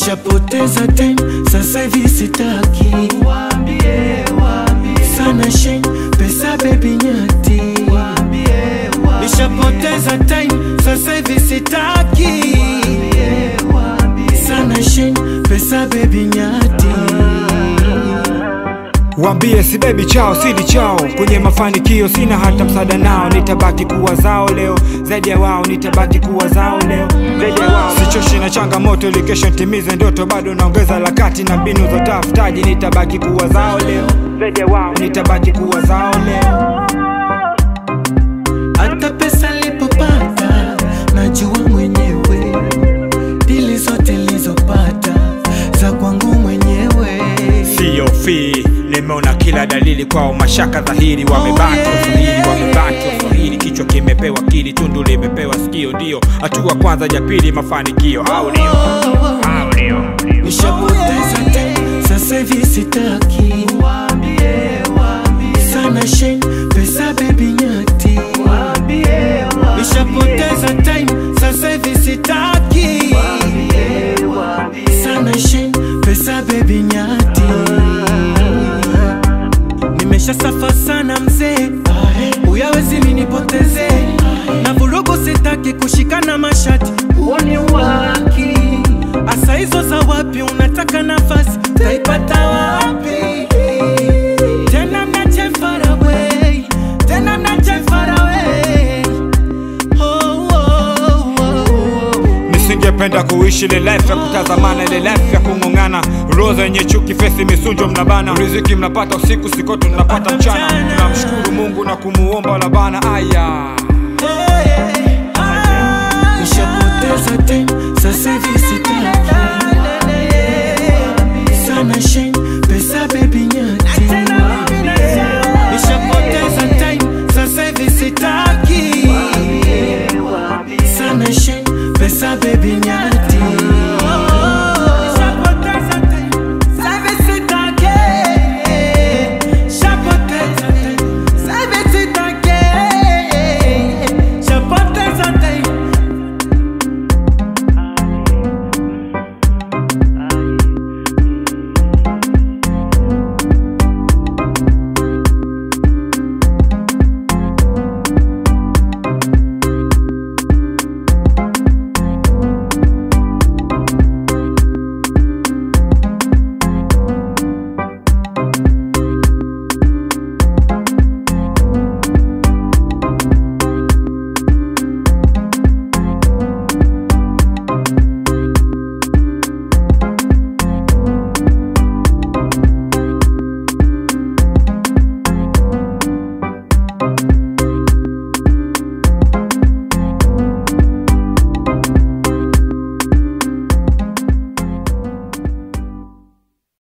nishapoteza time sasa hivi sitaki sana shen pesa bebi nyati nishapoteza time sasa hivi sitaki sana shen pesa bebi nyati Wambie si bebi chao sidi chao kwenye mafanikio sina hata msaada nao nitabaki kuwa zao leo zaidi ya wao nitabaki kuwa zao leo zaidi ya wao sichoshi na changamoto ili kesho ntimize ndoto bado naongeza harakati na mbinu za utafutaji nitabaki kuwa zao leo zaidi ya wao nitabaki kuwa zao leo hata pesa lipopata najua mwenyewe dili zote nilizopata za kwangu mwenyewe siyo fi nimeona kila dalili kwao mashaka dhahiri wamebaki yeah. waswahili wamebaki waswahili kichwa kimepewa kili tundu limepewa sikio ndio hatua kwanza ya pili mafanikio au ndio au ndio nishapoteza time sasa hivi sitaki sana shen pesa bebi nyati nishapoteza time sasa hivi sitaki sana shen pesa bebi nyati nimesha safa sana mzee uyawezi minipoteze na vurugu sitaki kushikana mashati uoni waki asa hizo za wapi unataka nafasi taipata wapi tena mnache far away tena mnache far away oh, oh, oh, oh. nisingependa kuishi ile life ya kutazamana ile life ya kung'ong'ana roza yenye chuki fesi misunjo mnabana riziki mnapata usiku sikoto mnapata mchana tunamshukuru mungu na kumuomba labana aya